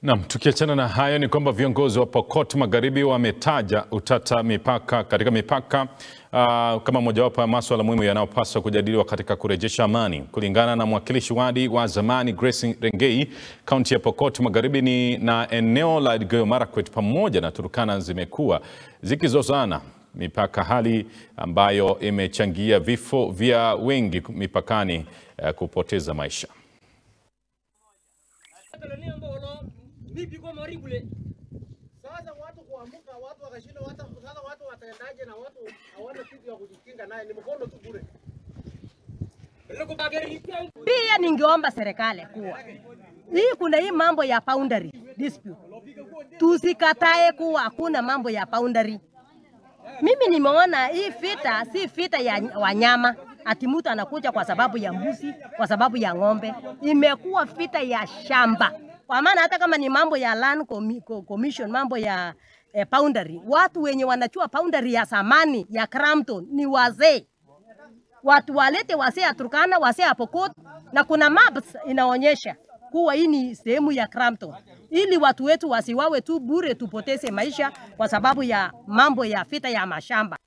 Naam, tukiachana na hayo ni kwamba viongozi wa Pokot Magharibi wametaja utata mipaka katika mipaka uh, kama mojawapo ya masuala muhimu yanayopaswa kujadiliwa katika kurejesha amani. Kulingana na mwakilishi wadi wa zamani Grace Rengei, kaunti ya Pokot Magharibi ni na eneo la Elgeyo Marakwet pamoja na Turkana zimekuwa zikizozana mipaka, hali ambayo imechangia vifo vya wengi mipakani uh, kupoteza maisha. Sasa watu kuamka, watu wakashinda, watu sasa watu wataendaje na watu hawana kitu ya kujikinga naye, ni mkono tu bure. Pia ningeomba serikali kuwa hii kuna hii mambo ya boundary dispute, tusikatae kuwa hakuna mambo ya boundary. Mimi nimeona hii vita si vita ya wanyama, ati mtu anakuja kwa sababu ya mbuzi, kwa sababu ya ng'ombe. Imekuwa vita ya shamba, kwa maana hata kama ni mambo ya land commi- co- commission, mambo ya eh, boundary, watu wenye wanachua boundary ya zamani ya Crampton ni wazee watu walete wasee ya Turkana, wasee ya Pokot, na kuna maps inaonyesha kuwa hii ni sehemu ya Crampton, ili watu wetu wasiwawe tu bure, tupoteze maisha kwa sababu ya mambo ya vita ya mashamba.